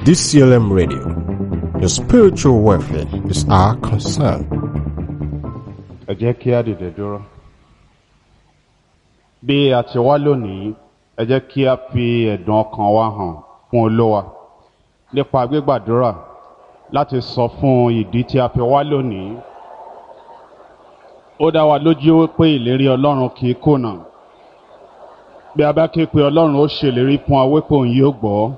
DCLM Radio. Your spiritual welfare is our concern. ẹ jẹ́ kí á dìde dúró. bí a ti wá lónìí ẹ jẹ́ kí á fi ẹ̀dùn ọkàn wa hàn fún olówa nípa gbígbàdúrà láti sọ fún ìdí tí a fi wá lónìí. ó dá wa lójú pé ìlérí ọlọ́run kì í kùnà. bí a bá ké pe ọlọ́run ó ṣèlérí fún wa wípé òun yóò gbọ́.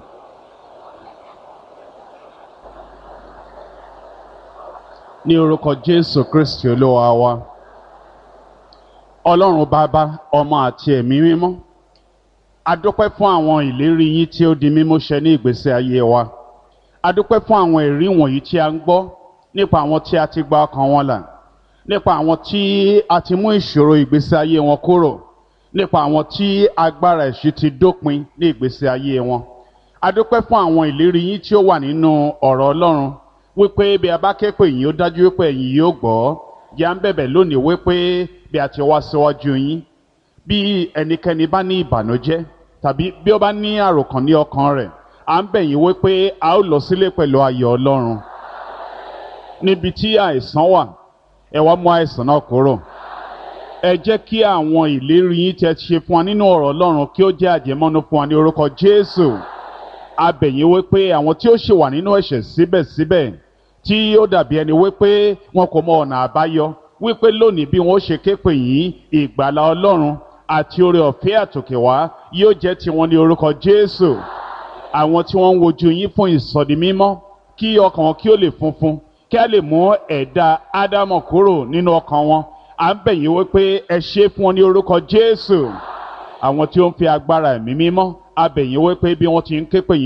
ní orúkọ jésù kristi olúwa wa ọlọ́run bàbá ọmọ àti ẹ̀mí mímọ́ adúpẹ́ fún àwọn ìlérí yín tí ó di mímú ṣẹ ní ìgbésí ayé wa adúpẹ́ fún àwọn ẹ̀rí wọ̀nyí tí a ń gbọ́ nípa àwọn tí a ti gba ọkàn wọn là nípa àwọn tí a ti mú ìṣòro ìgbésí ayé wọn kúrò nípa àwọn tí agbára ẹ̀ṣin ti dópin ní ìgbésí ayé wọn adúpẹ́ fún àwọn ìlérí yín tí ó wà nínú ọ̀rọ̀ ọlọ́run wípé bí a bá ké pè yín ó dájú wípé ẹ̀yin yóò gbọ́ yà ń bẹ̀bẹ̀ lónìí wípé bí a ti wá síwájú yín bí ẹnikẹ́ni bá ní ìbànújẹ́ tàbí bí ó bá ní àròkàn ní ọkàn rẹ̀ à ń bẹ̀ yín wípé a ó lọ sílé pẹ̀lú ayọ̀ ọlọ́run níbi tí àìsàn wà ẹ wá mú àìsàn náà kúrò ẹ jẹ́ kí àwọn ìlérí yín tẹ́ ṣe fún wa nínú ọ̀rọ̀ ọlọ́run kí ó jẹ́ àjẹmọ́nú fún wa ní orúkọ jésù a bẹ̀ yín wípé àwọn tí ó ṣì wà nínú ẹ̀ṣẹ̀ síbẹ̀síbẹ̀ tí ó dàbí ẹni wípé wọn kò mọ ọ̀nà àbáyọ wípé lónìí bí wọn ó ṣe képe yìí ìgbàlá ọlọ́run àti oore ọ̀fẹ́ àtòkè wá yóò jẹ́ tiwọn ní orúkọ jésù àwọn tí wọ́n ń wojú yín fún ìsọ̀dí mímọ́ kí ọkàn wọn kí ó lè funfun kí a lè mú ẹ̀dá ádámọ̀ kúrò nínú ọkàn wọn à ń bẹ̀ yín wípé ẹ ṣe fún wọn ní orúkọ jésù àwọn tí ó ń fi agbára ẹ̀mí mímọ́ a bẹ̀ yín wípé bí wọ́n ti ń képe yìí